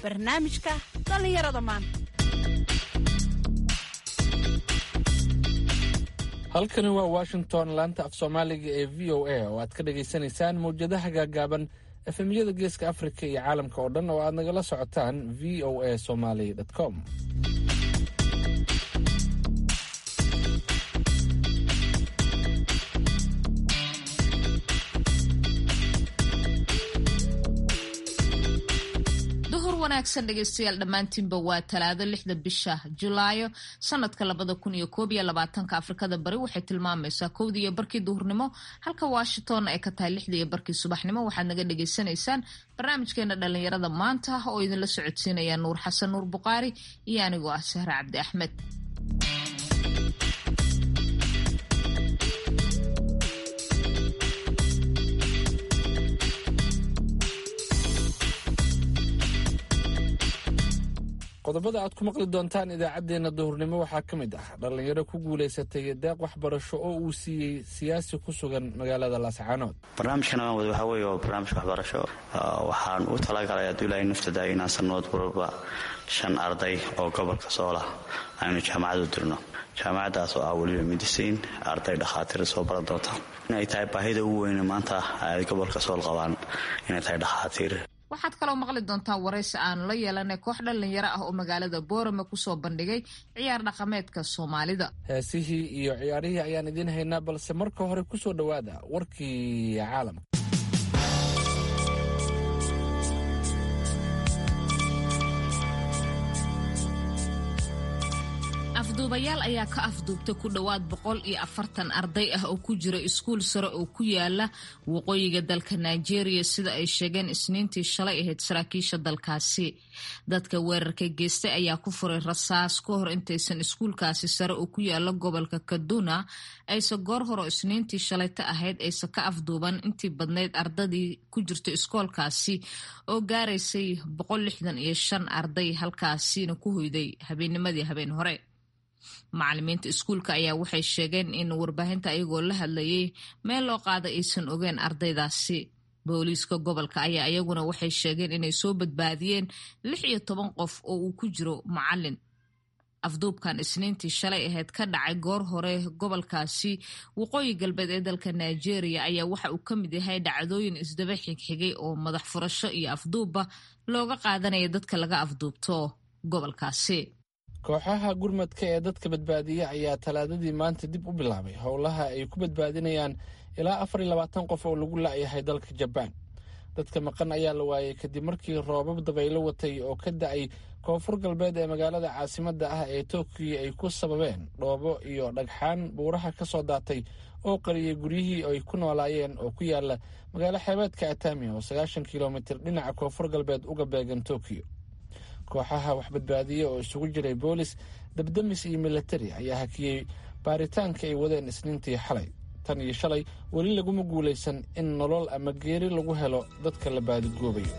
barnaamijka dhallinyarada maanta halkani waa washington laanta af soomaaliga ee v o a oo aad ka dhagaysanaysaan mawjadaha gaagaaban efemyada geeska afrika iyo caalamka oo dhan oo aad nagala socotaan v o a somaly com wanaagsan dhegeystayaal dhammaantiinba waa talaado lixda bisha julaayo sanadka labada kun iyo koob iyo labaatanka afrikada bari waxay tilmaamaysaa kowdii iyo barkii duhurnimo halka washington ay ka tahay lixdii iyo barkii subaxnimo waxaad naga dhagaysanaysaan barnaamijkeena dhalinyarada maanta oo idinla socodsiinaya nuur xasan nuur buqaari iyo anigoo ah sahre cabdi axmed qodobada aad ku maqli doontaan idaacaddeenna duhurnimo waxaa ka mid ah dhallinyaro ku guulaysatay deeq waxbarasho oo uu siiyey siyaasi ku sugan magaalada laascaanood barnaamijkan aan wada waxaa weeye waa barnaamij waxbarasho waxaan u talagalay hadduu ilaahay naftada inaan sannood walba shan arday oo gobolka soolah aynu jaamacad u dirno jaamacaddaas oo ah weliba midisiin arday dhakhaatiir soo baran doonta inay tahay baahida ugu weyne maanta ay gobolka sool qabaan inay tahay dhakhaatiir waxaad kaloo maqli doontaan waraysi aanu la yeelanay koox dhallinyaro ah oo magaalada boorame kusoo bandhigay ciyaar dhaqameedka soomaalida heesihii iyo ciyaarihii ayaan idiin haynaa balse marka hore kusoo dhowaada warkii caalamka afduubayaal ayaa ka afduubtay ku dhowaad boqol iyo afartan arday ah oo ku jira iskuul sare oo ku yaala waqooyiga dalka nigeria sida ay sheegeen isniintii shalay ahayd saraakiisha dalkaasi dadka weerarka geystay ayaa ku furay rasaas ka hor intaysan iskuulkaasi sare oo ku yaala gobolka kaduna ayse goor horo isniintii shalayta ahayd ayse ka afduuban intii badnayd ardadii ku jirta iskoolkaasi oo gaaraysay boqol lixdan iyo shan arday halkaasina ku hoyday habeennimadii habeen hore macalimiinta iskuulka ayaa waxay sheegeen in warbaahinta ayagoo la hadlayay meel loo qaada aysan ogeen ardaydaasi booliiska gobolka ayaa iyaguna waxay sheegeen inay soo badbaadiyeen lix iyo toban qof oo uu ku jiro macalin afduubkan isniintii shalay ahayd ka dhacay goor hore gobolkaasi waqooyi galbeed ee dalka nigeria ayaa waxa uu ka mid yahay dhacdooyin isdaba xigxigay oo madax furasho iyo afduubba looga qaadanaya dadka laga afduubto gobolkaasi kooxaha gurmadka ee dadka badbaadiya ayaa talaadadii maanta dib u bilaabay howlaha ay ku badbaadinayaan ilaa afar iyo labaatan qof oo lagu la'yahay dalka jabaan dadka maqan ayaa la waayay kadib markii roobab dabaylo watay oo ka da-ay koonfur galbeed ee magaalada caasimadda ah ee tokiyo ay ku sababeen dhoobo iyo dhagxaan buuraha ka soo daatay oo qariyay guryihii ay ku noolaayeen oo ku yaala magaalo xeebeedka atami oo sagaashan kilomitir dhinaca koonfur galbeed uga beegan tokiyo kooxaha wax badbaadiya oo isugu jiray boolis dabdamis iyo militari ayaa hakiyey baaritaanka ay wadeen isniintii xalay tan iyo shalay weli laguma guulaysan in nolol ama geeri lagu helo dadka la baadigoobayo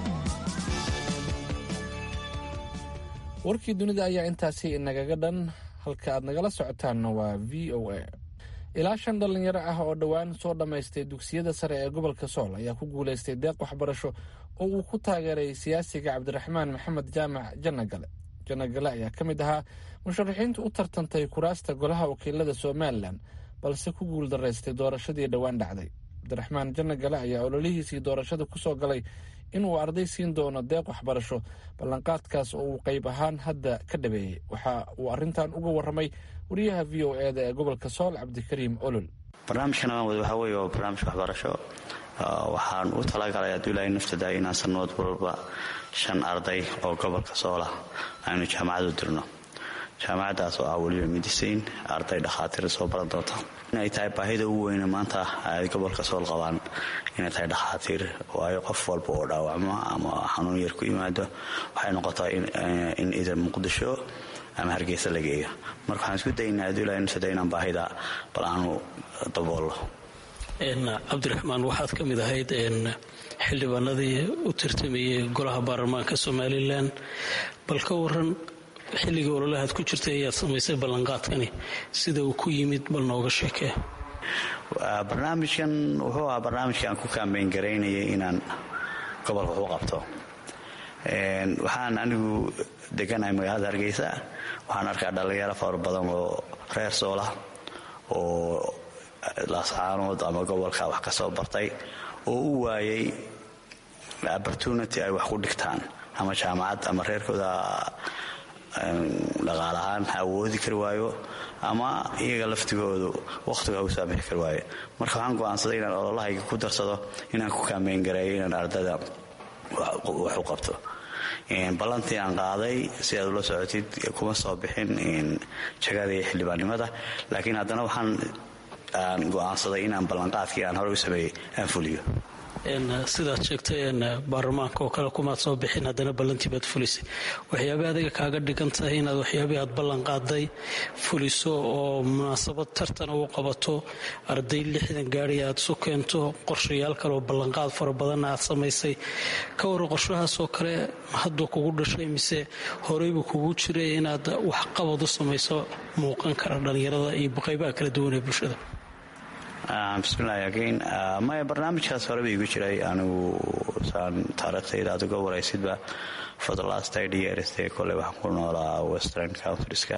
warkii dunida ayaa intaasi inagaga dhan halka aad nagala socotaanna waa v o a ilaa shan dhallinyaro ah oo dhowaan soo dhammaystay dugsiyada sare ee gobolka sool ayaa ku guulaystay deeq waxbarasho oo uu ku taageeray siyaasiga cabdiraxmaan maxamed jaamac janagale janagale ayaa ka mid ahaa musharaxiinta u tartantay kuraasta golaha wakiilada somalilan balse ku guul daraystay doorashadii dhowaan dhacday cabdiraxmaan janagale ayaa ololihiisii doorashada kusoo galay inuu arday siin doono deeq waxbarasho ballanqaadkaas oo uu qayb ahaan hadda ka dhabeeyey waxa uu arrintan uga warramay wariyaha v o e da ee gobolka sool cabdikariim olol barnaamijkan aan wada waxaa weeye waa barnaamij waxbarasho waxaan u talagalay hadduu ilaahay naftada inaan sannood walba shan arday oo gobolka soolah aynu jaamacad u dirno jaamacaddaas oo ah weliba midisiin arday dhakhaatiir soo baran doonta inay tahay baahida ugu weyne maanta ay gobolka sool qabaan inay tahay dhakhaatiir waayo qof walba oo dhaawacmo ama xanuun yar ku yimaado waxay noqotaa in idan muqdisho ama hargeysa la geeyo marka waxaan isku daynaa hadduu ilaahay naftada inaan baahida bal aanu daboollo cabdiraxmaan waxaad ka mid ahayd xildhibaanadii u tartamayay golaha baarlamaanka somalilan bal ka waran xilligii ololahaad ku jirtay ayaad samaysay ballanqaadkani sida uu ku yimid bal nooga sheekee barnaamijkan wuxuu ahaa barnaamijka aan ku kaambeyn garaynayay inaan gobolka wax u qabto waxaan anigu deganahay magaalada hargeysa waxaan arkaa dhallinyaro fara badan oo reer soola oo laascaanood ama gobolka wax ka soo bartay oo u waayay opportunity ay wax ku dhigtaan ama jaamacad ama reerkooda dhaqaalahaan ha awoodi kari waayo ama iyaga laftigoodu wakhtiga u saamixi kari waayo marka waxaan go'aansaday inaan ololahayga ku darsado inaan ku kaambeyn gareeyo inaan ardada wax u qabto ballantii aan qaaday si aad ula socotid kuma soo bixin jagada iyo xildhibaannimada laakiin haddana waxaan aan go'aansaday inaan ballanqaadkii aan hore u sameeyey aan fuliyo sidaad sheegtay baarlamaanka oo kale kumaad soo bixin haddana ballantii baad fulisay waxyaabay adiga kaaga dhigan tahay inaad waxyaabihii aad ballan qaaday fuliso oo munaasabad tartan u qabato arday lixdan gaari aad isu keento qorshayaal kale oo ballanqaad fara badanna aad samaysay ka waran qorshahaasoo kale hadduu kugu dhashay mise horeybuu kugu jiray inaad waxqabad u samayso muuqan kara dhallinyarada iyo qaybaha kala duwan ee bulshada bismillahi again maya barnaamijkaas horeba igu jiray anigu saan taariikhtayda aad uga waraysidba for the last thirty years dee kole waxaan ku noolaa western countrieska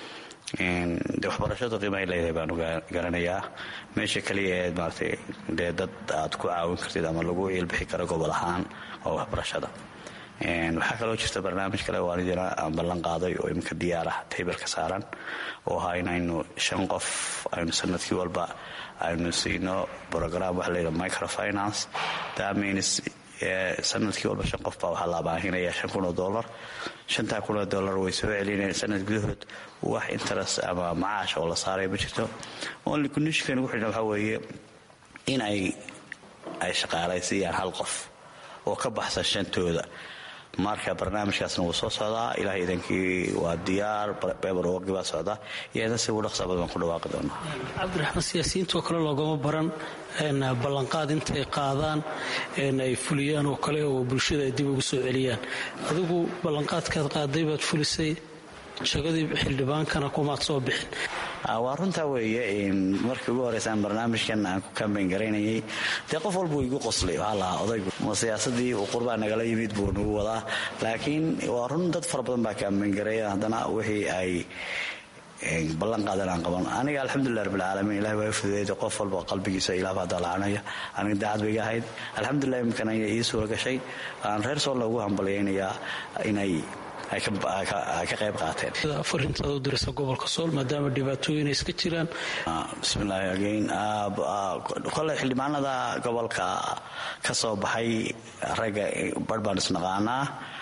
de waxbarashadu qiimahay leedahay baanu garanayaa meesha kaliya ee maaragtay dee dad aad ku caawin kartid ama lagu iilbixi karo gobol ahaan oo waxbarashada waxaa kaloo jirta barnaamij kale oo anidina aan ballan qaaday oo iminka diyaar ah taybalka saaran oo ahaa inaynu shan qof aynu sanadkii walba aynu siino brogram waxa layidhaha microfinance that means sanadkii walba shan qof baa waxaa la abaahinaya shan kun oo dollar shantaa kun oo dollar way soo celinayaan sanad gudahood wax interest ama macaash oo la saaray ma jirto only conditionkan ugu xidhan waxaa weeye in ay ay shaqaalaysiiyaan hal qof oo ka baxsan shantooda marka barnaamijkaasna wuu soo socdaa ilaah idankii waa diyaar beber waqi baa socda iyada si ugu dhaqsa badan baan ku dhawaaqi doonaa cabdiraxmaan siyaasiyiintoo kale loogama baran ballanqaad intay qaadaan ay fuliyaan oo kale oo bulshada ay dib ugu soo celiyaan adigu ballanqaadkaad qaaday baad fulisay jagadii xildhibaankana kumaad soo bixin waa runtaa weeye markii ugu horeysaan barnaamijkan aan ku kambeyn garaynayay dee qof walbuu igu qoslay waxaa lahaa odaygu ma siyaasadii uu qurbaa nagala yimid buu nagu wadaa laakiin waa run dad fara badan baa kambeyn gareeya haddana wixii ay ballan qaadan aan qaban aniga alxamdulilah rabbilcaalamiin ilahi waa fududeeda qof walba qalbigiisa ilaah baa dalacanaya aniga daacad bay iga ahayd alxamdulilah imikana ii suura gashay aan reer soolla ugu hambalyaynayaa inay ay ka qayb qaateen farintaada u diraysa gobolka sool maadaama dhibaatooyin ay iska jiraan bismillahi again kole xildhibaanada gobolka ka soo baxay ragga barh baan isnaqaanaa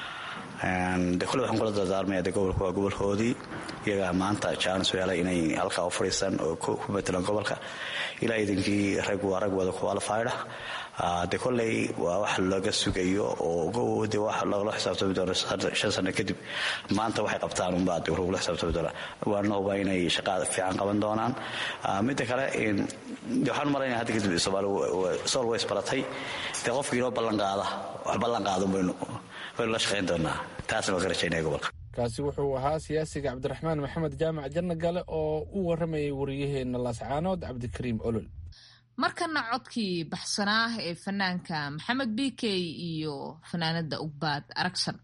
de kole waxaan kula dardaarmaya de gobolka waa gobolkoodii iyagaa maanta jaanis yeelay inay halkaa u fadhiistaan oo ku matelaan gobolka ilaa idinkii rag waa rag wada qualifieda de koley waa wax laga sugayo oo de wax lagula xisaabtami doono shan sano kadib maanta waxay qabtaan unbaa de lagula xisaabtami doona waana huba inay shaqaa fiican qaban doonaan midda kale waxaan malayna hadda kadib soomaali sool way isbaratay dee qofkii inoo ballanqaada wax ballanqaada baynu waynu la shaqayn doonaa taasna waan ka rajaynaya gobolka kaasi wuxuu ahaa siyaasiga cabdiraxmaan maxamed jaamac janno gale oo u waramayay wariyaheenna laascaanood cabdikariim olol markana codkii baxsanaa ee fanaanka maxamed bikey iyo fanaanada ugbaad aragsan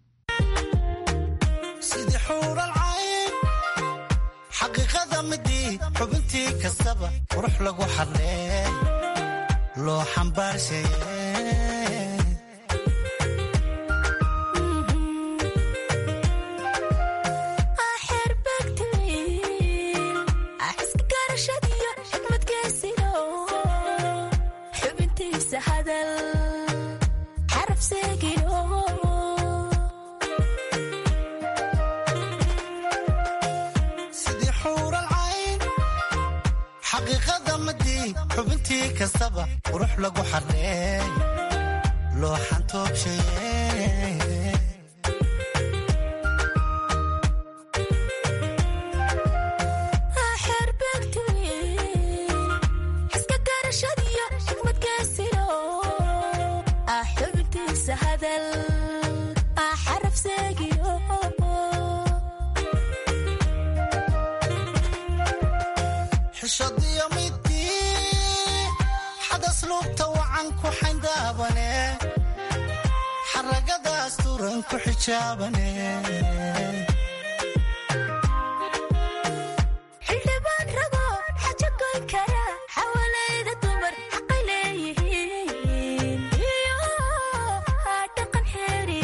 sidii xuural cayn xaqiiqada midii xubintii kastaba qurux lagu xadlee loo xambaarshaye sidii xuural cayn xaqiiqada madii xubintii kastaba qurux lagu xadlee loo xantoobshaye xishadiyo midii xadas luubta wacan ku xayndaabane xaragada asturan ku xijaabane xildhibaan rago xaja goyn kara xawalayda dumar xaqay leeyihiin iyo dhaqan xeeri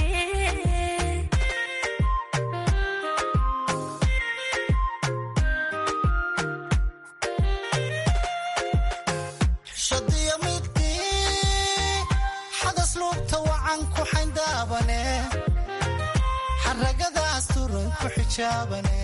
xishadiyo midkii xadas luubta wacan ku xayndaabane xaragada asturan ku xijaabane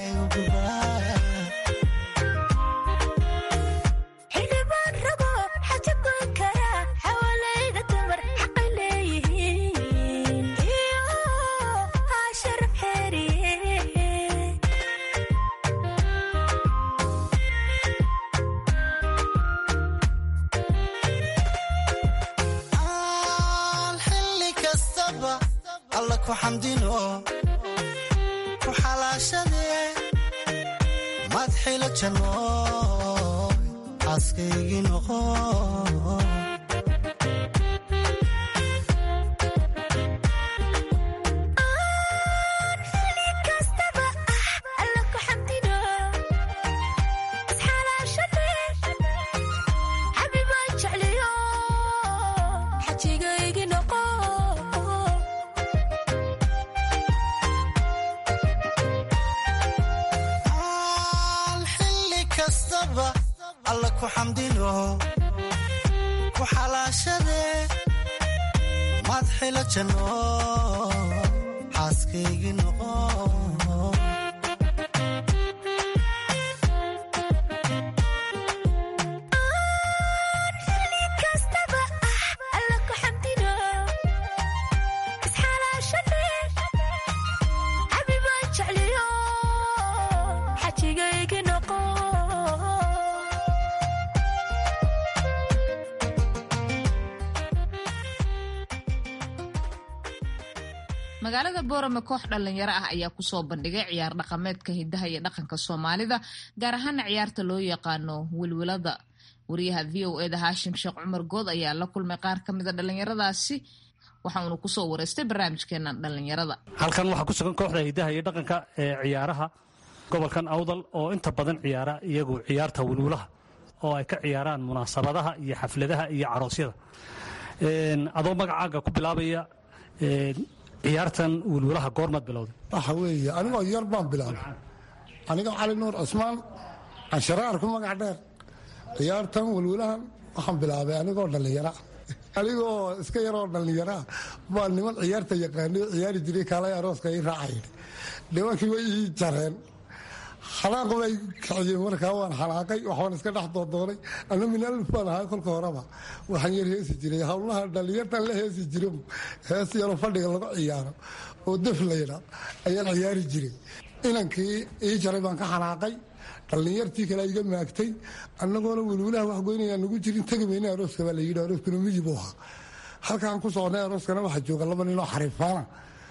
xildhibaan rago xaja goyn kara xawalayda dumar xaqay leeyihiin iyo sharaf xeeri aan xilli kastaba alla ku xamdino ku xalaashade madxila janno xaaskaygii noqo xili kastaba ah alla ku xamdino isxalaashade xabibaan jecliyo xajigaygi noqo aan xilli kastaba alla ku xamdino ku xalaashade madxila janno xaaskaygii noqo xili kastaba ah alla ku xamdino isxalaashade xabibaan jecliyo xajigaygi noqo magaalada boorame koox dhalinyaro ah ayaa kusoo bandhigay ciyaar dhaqameedka hidaha iyo dhaqanka soomaalida gaar ahaana ciyaarta loo yaqaano wilwilada wariyaha v o eda haashim sheekh cumar good ayaa la kulmay qaar ka mida dhalinyaradaasi waxa uuna kusoo wareystay barnaamijkeena dhalinyarada halkan waxaa ku sugan kooxda hidaha iyo dhaqanka ee ciyaaraha gobolkan awdal oo inta badan ciyaara iyagu ciyaarta wilwulaha oo ay ka ciyaaraan munaasabadaha iyo xafladaha iyo caroosyada Een, adoo magacaaga ku bilaabaya een, ciyaartan wilwulaha goormaad bilowday waxa weeye anigoo yar baan bilaabay anigoo cali nuur cusmaan cansharaar ku magac dheer ciyaartan welwelahan waxaan bilaabay anigoo dhallinyara anigoo iska yaroo dhallinyaraa baa niman ciyaarta yaqaanay ciyaari jiray kaalay arooska ii raacayay nimankii way ii jareen xanaaq bay kiciyeen markaa waan xanaaqay waxbaan iska dhex doodoonay ana minaalif baan ahaa kolka horeba waxaan yar heesi jiray howlaha dhallinyartan la heesi jiro hees yaroo fadhiga lagu ciyaaro oo def layda ayaan ciyaari jiray inankii ii jaray baan ka xanaaqay dhallinyartii kale iga maagtay annagoona welwelaha wax goynaya nagu jirin tegi mayna arooska baa la yidhi arooskuna miyib u ahaa halkaan ku socnay arooskana waxaa jooga laba ninoo xariifaana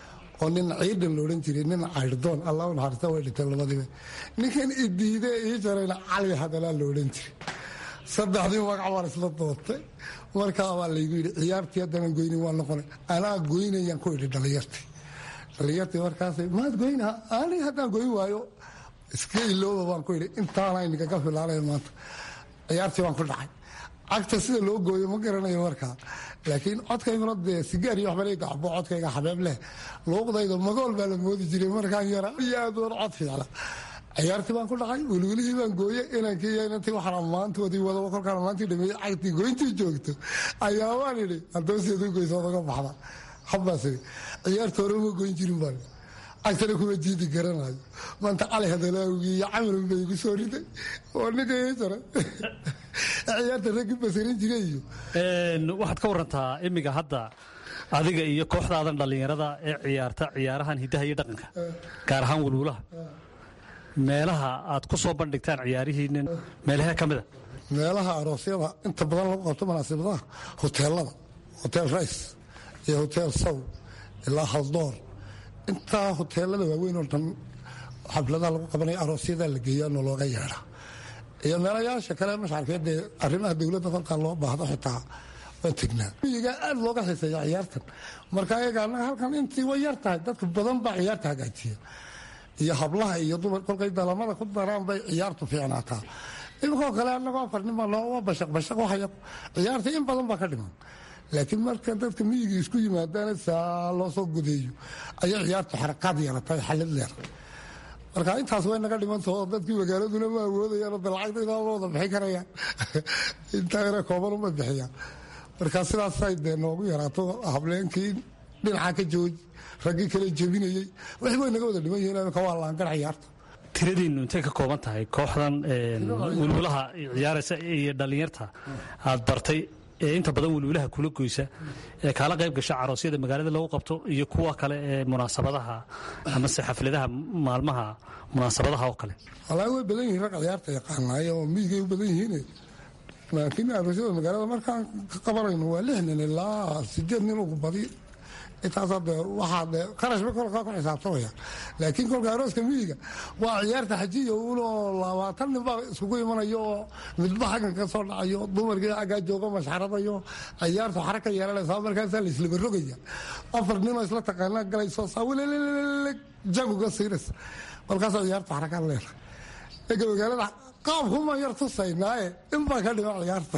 oo nin ciidan la odhan jiray nin cayrdoon allah u naxariista way dhinteen labadiiba ninkan idiide ii jarayna cali hadalaa la odhan jiray saddexdii magac baan isla doortay markaa baa laygu yidhi ciyaartii haddana goyni waa noqonay anaa goynayaan ku idhi dhallinyartii dhallinyartii markaasay maad goynaha ani haddaan goyn waayo iska ilooba baan ku idhi intaana inagaga filaanaya maanta ciyaartii baan ku dhacay cagta sida loo gooyo ma garanayo markaa laakiin codkayguna dee sigaar iyo waxbana gacbo codkayga xabeeb leh luuqdayda magool baa la moodi jiray markaan yara iyo aad oon cod fiicla ciyaartii baan ku dhacay welwelihii baan gooye inankii iyo inantii waxaan ammaantoodii wadaba kolkaan ammaantii dhameeyey cagtii goyntii joogto ayaa waan idhi addoonsiyaad u goysa odaga baxda habbaas idhi ciyaarta hore uma goyn jirin baan cagtana kuma diidi garanayo maanta cali hadalaawgii iyo camalun bay igu soo riday oo ninka ii jaray ciyaarta raggii basarin jiray iyo waxaad ka warantaa imiga hadda adiga iyo kooxdaadan dhallinyarada ee ciyaarta ciyaarahan hidaha iyo dhaqanka gaar ahaan welwulaha meelaha aad ku soo bandhigtaan ciyaarihiinin meelahee ka mida meelaha aroosyada inta badan lagu qabto munaasibadaha hoteelada hotel rice iyo hotel sow ilaa haldoor intaa hoteelada waaweyn oo dhan xafladaha lagu qabanaya aroosyada la geeyaa noo looga yeedha iyo meelayaasha kale masharkeedee arrimaha dowladda kolkaa loo baahdo xitaa waan tegnaa miyigaa aada looga xiiseeya ciyaartan marka ayaga annaga halkan intii way yar tahay dadka badan baa ciyaarta hagaajiya iyo hablaha iyo dumar kolkay dalamada ku daraan bay ciyaartu fiicnaataa iminkoo kale annagoo afar nin baa noo bashaq bashaq waxaya ciyaarta in badan baa ka dhiman laakiin marka dadka miyiga isku yimaadaan saa loo soo gudeeyo ayay ciyaartu xarakaad yeelatay xallid leer marka intaas way naga dhimantao dadkii magaaladuna ma awoodayaan oo dalacagda inaa wada bixin karayaan intaa yare kooban uma bixiyaan marka sidaasay dee noogu yaraato hableenkii dhinaca ka jooji raggii kale jebinayey wixii way naga wada dhiman yihiin imika waa laangar ciyaarta tiradiinnu intay ka kooban tahay kooxdan wilwilaha ciyaaraysa iyo dhallinyarta aad bartay ee inta badan wilwilaha kula goysa ee kaala qayb gasha caroosyada magaalada lagu qabto iyo kuwa kale ee munaasabadaha amase xafladaha maalmaha munaasabadaha oo kale wallaahi way badan yihiin rag ciyaarta yaqaanaayo oo miyigay u badan yihiin laakiin aroosyada magaalada markaan ka qabanayno waa lix nin ilaa sideed nin ugu badi intaas de waxaa de qarashba kolkaa ku xisaabtamaya laakiin kolka arooska miyiga waa ciyaarta xajiya unoo labaatan nin baa iskugu imanayo oo midba xaggan ka soo dhacayo dumarkii aggaa jooga mashxaradayo ciyaartu xara ka yeelanaysa markaasaa la islaba rogaya afar ninoo isla taqaanaa galayso saa welelelele jaguga siinaysa markaasaa ciyaartu xara ka leedahay ega magaalada qaabkumaan yar tusaynaaye in baa ka dhiman ciyaarta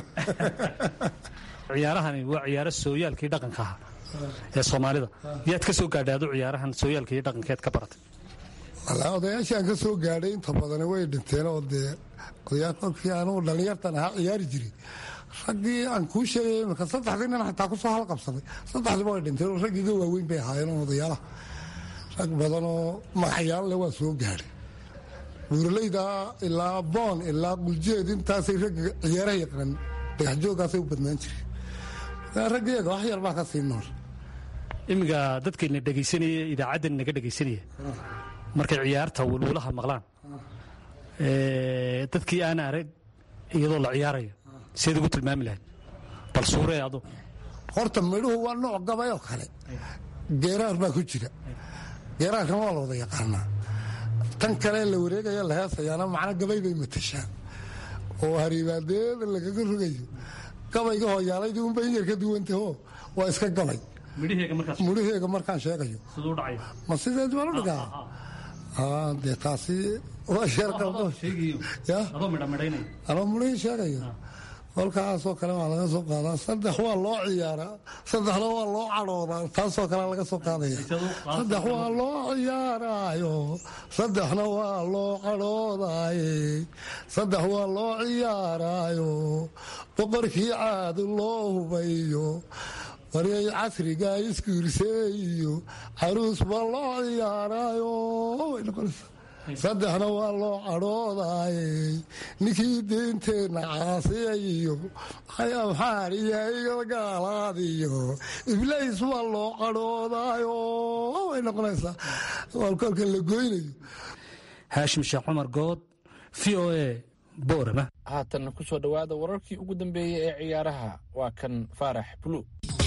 ciyaarahani waa ciyaaro sooyaalkii dhaqanka aha ee soomaalida yaad ka soo gaadhay adu ciyaarahan sooyaalka iyo dhaqankeed ka baratay wallaahi odayaashii aan ka soo gaadhay inta badani way dhinteen oo dee odayaa kolkii anugu dhallinyartan ahaa ciyaari jiray raggii aan kuu sheegay imika saddexdii nin xataa ku soo halqabsaday saddexdiiba way dhinteen oo raggiiga waaweyn bay ahaayeen oo odayaalaha rag badan oo magacyaalleh waa soo gaadhay buuralayda ilaa boon ilaa quljeed intaasay ragga ciyaaraha yaqaan dhagaxjooggaasay u badnaan jireen raggeega wax yar baa ka sii nool iminka dadkayna dhegaysanaya idaacaddan naga dhegaysanaya markay ciyaarta wilwilaha maqlaan dadkii aan arag iyadoo la ciyaarayo seed ugu tilmaami lahayd bal suuree adu horta midhuhu waa nooc gabay oo kale geeraar baa ku jira geeraarkan waa la wada yaqaanaa tan kale la wareegaya la heesayaana macno gabay bay matashaan oo hariibaadeeda lagaga rogayo gabayga hooyaalaydii unba in yar ka duwantaho waa iska gabay mudhaheega markaan sheegayo ma sideed baan u dhigaa dee taasi waa sheeranoo mudhihii sheegayo kolkaasoo kale waa laga soo qaadaa saddex waa loo ciyaaraa saddexna waa loo cadhoodaa taasoo kale laga soo qaadaya saddex waa loo ciyaaraayo saddexna waa loo cadhoodaaye saddex waa loo ciyaaraayo boqorkii caadu loo hubayo waryay casrigaa iskuurseeyo caruus baa loo ciyaaraayo way noqonaysaa saddexna waa loo cadhoodaaye ninkii deynteenna caasiyayo amxaariya gaalaadiyo iblays waa loo cadhoodaayo way noqonaysaa kolka la goynayo haashim sheekh cumar good v o a boorama haatanna ku soo dhowaada wararkii ugu dambeeyey ee ciyaaraha waa kan faarax buluug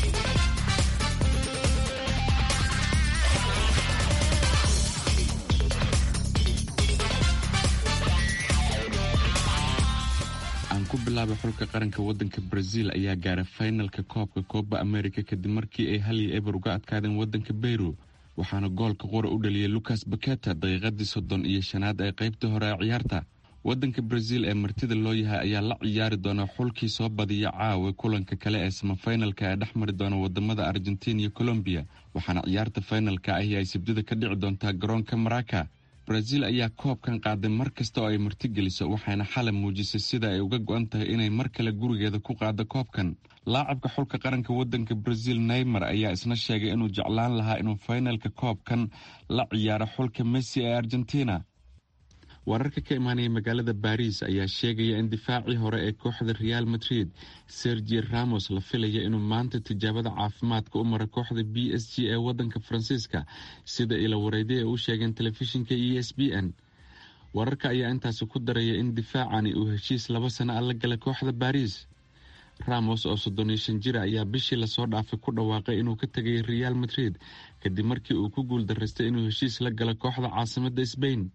aan ku bilaabay xulka qaranka wadanka brazil ayaa gaaray faynalka koobka kooba america kadib markii ay hal iyo eber uga adkaadeen wadanka beyru waxaana goolka qura u dhaliyay lucas baketa daqiiqadii soddon iyo shanaad ee qaybtii hore ee ciyaarta wadanka brazil ee martida loo yahay ayaa la ciyaari doona xulkii soo badiya caawa kulanka kale ee samafaynalka ee dhex mari doona wadamada argentina iyo colombiya waxaana ciyaarta faynalka ahi ay sabdida ka dhici doontaa garoonka maraka brazil ayaa koobkan qaaday mar kasta oo ay martigeliso waxayna xalay muujisay sida ay uga go-an tahay inay mar kale gurigeeda ku qaado koobkan laacabka xulka qaranka wadanka brazil neymar ayaa isna sheegay inuu jeclaan lahaa inuu faynalka koobkan la ciyaaro xulka messi ee argentina wararka ka imaanaya magaalada baris ayaa sheegaya in difaacii hore ee kooxda real madrid sergi ramos la filaya inuu maanta tijaabada caafimaadka u mara kooxda b s g ee wadanka faransiiska sida ila wareyday ee u sheegeen telefishinka e s b n wararka ayaa intaasi ku daraya in difaacani uu heshiis laba sano a la galay kooxda baris ramos oo soddon iyo shan jira ayaa bishii lasoo dhaafay ku dhawaaqay inuu ka tegay real madrid kadib markii uu ku guul daraystay inuu heshiis la galo kooxda caasimada sbain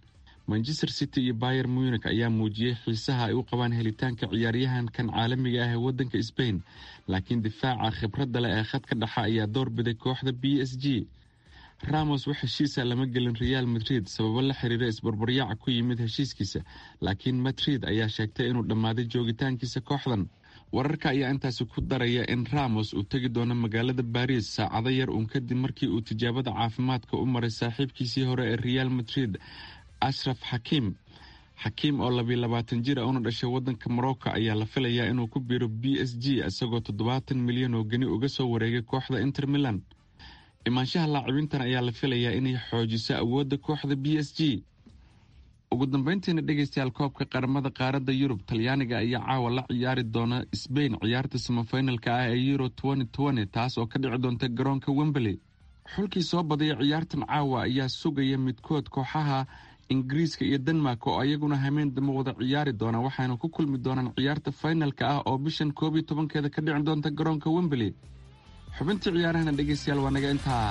manchester city iyo bayer munik ayaa muujiyey xiisaha ay u qabaan helitaanka ciyaaryahankan caalamiga ah ee wadanka sbain laakiin difaaca khibradda leh ee khadka dhexa ayaa doorbiday kooxda b s g ramos wax heshiisa lama gelin real madrid sababo la xiriira isbarbaryaaca ku yimid heshiiskiisa laakiin madrid ayaa sheegtay inuu dhammaaday joogitaankiisa kooxdan wararka ayaa intaasi ku daraya in ramos uu tegi doono magaalada baris saacado yar uun kadib markii uu tijaabada caafimaadka u maray saaxiibkiisii hore ee real madrid ashraf xakiim xakiim oo labiyo labaatan jir a una dhashay wadanka morocco ayaa la filayaa inuu ku biiro b s g isagoo toddobaatan milyan oo geni uga soo wareegay kooxda inter milan imaanshaha laacibintan ayaa la filayaa inay xoojiso awoodda kooxda b s g ugu dambeyntiina dhegeystayaal koobka qaramada qaaradda yurub talyaaniga ayaa caawa la ciyaari doona sbain ciyaarta samafinalka ah ee euro taas oo ka dhici doonta garoonka wemberley xulkii soo badaya ciyaartan caawa ayaa sugaya midkood kooxaha ingiriiska iyo denmark oo ayaguna hameen damo wada ciyaari doona waxaana ku kulmi doonaan ciyaarta finalka ah oo bishan koob iyo tobankeeda ka dhici doonta garoonka wemberley xubintii ciyaarahana dhegeystayaal waa naga intaa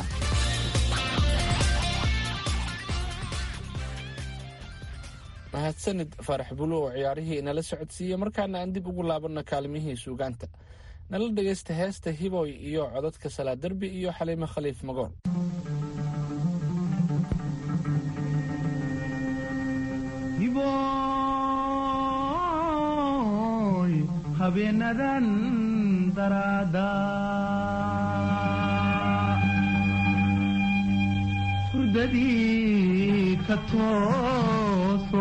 mahadsanid faarax bulu oo ciyaarihii inala socodsiiyey markaana aan dib ugu laabanno kaalimihii suugaanta nala dhegaysta heesta hiboy iyo codadka salaaderbi iyo xaliimo khaliif magool hiboy habeenadan daraada hurdadii ka tooso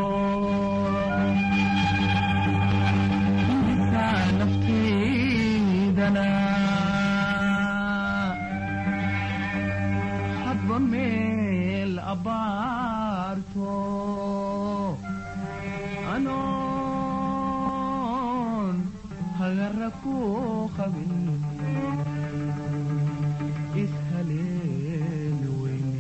intaa naftaydana hadba meel abbaarto anoon hagara ku qabin ishaleeli weyne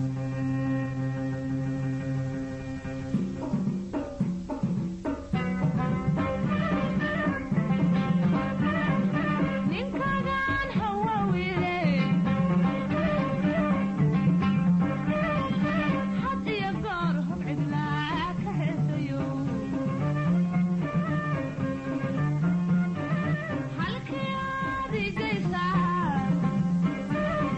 ninkagan hawawile had iyo goor hub cidlaa ka heesayo halkii aad igaysaa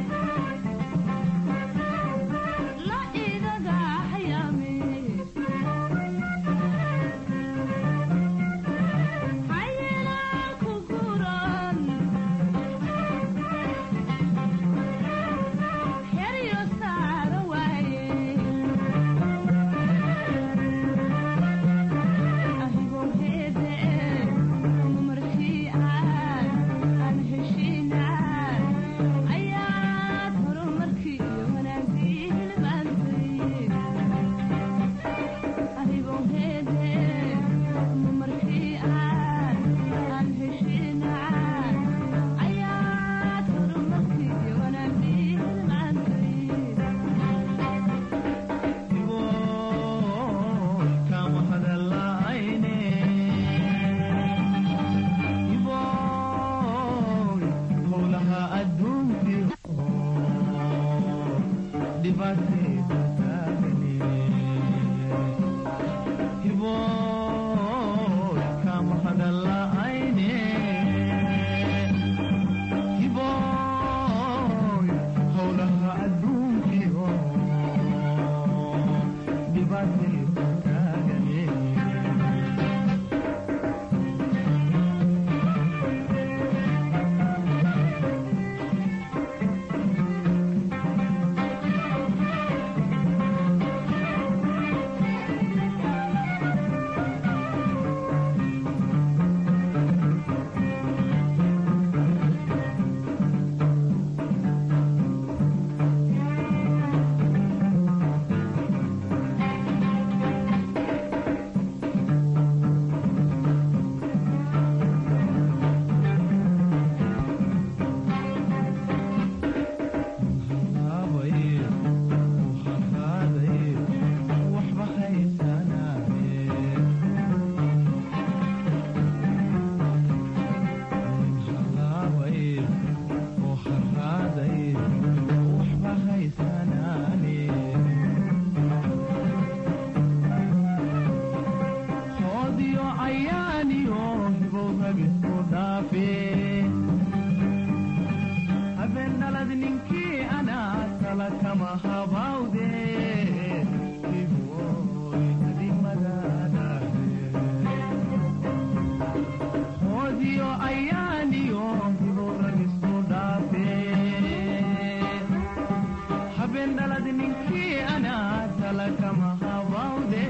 habawde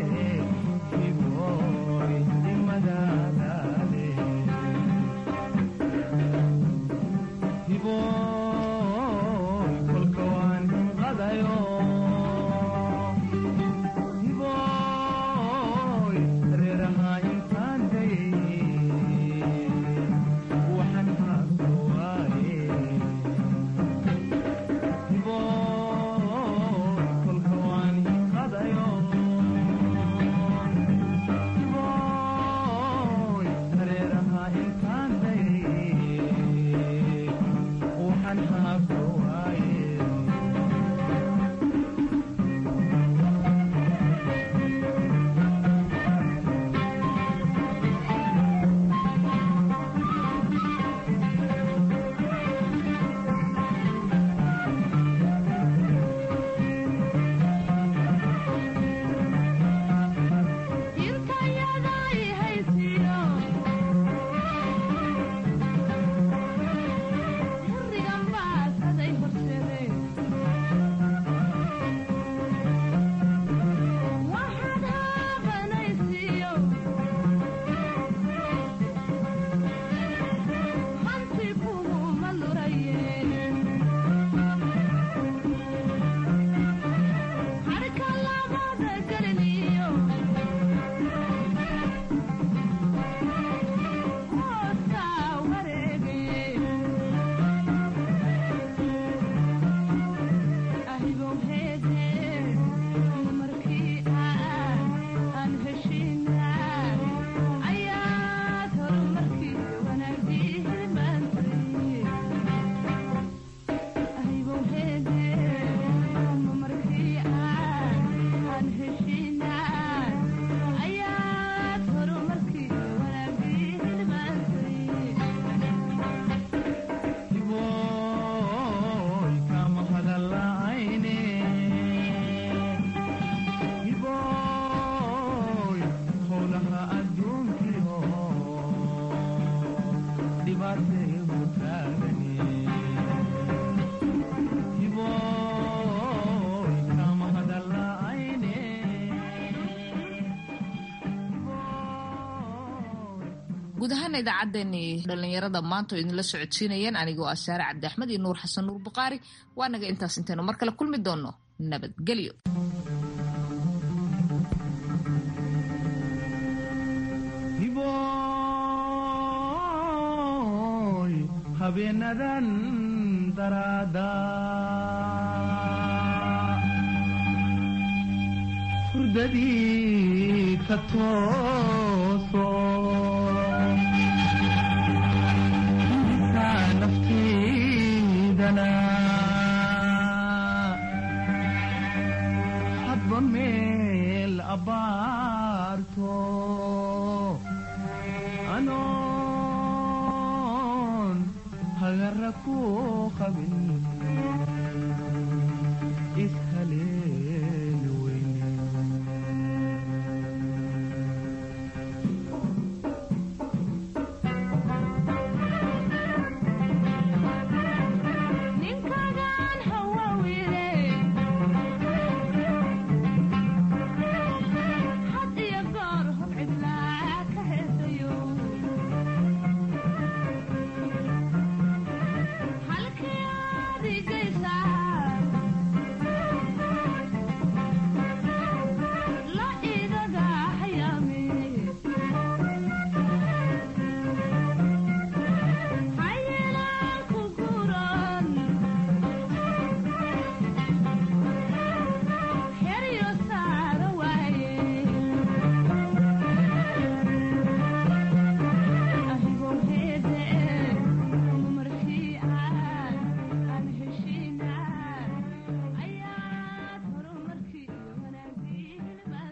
hiboy dimadadade hiboy kolka waan hinqadayo hiboy reeraha intaan dayay waxaan haabto waaye hiboy kolka waan hinqadayo hiboy reeraha intaan dayay waxaan haabto waaye hiboy kama hadala'ayne hiboy howlaha adduunkiyo dhibaataygu taagani hiboy kama hadala'ayne guud ahaan idaacaddeenii dhallinyarada maanta oo idinla socodsiinayeen anigoo ah saare cabdi axmed iyo nuur xasan nuur bukhaari waa naga intaas intaynu mar kale kulmi doonno nabadgelyo hiboy habeenadan daraada hurdadii ka tooso intaa naftiidana hadba meel abaarto anoon hagara ku qabin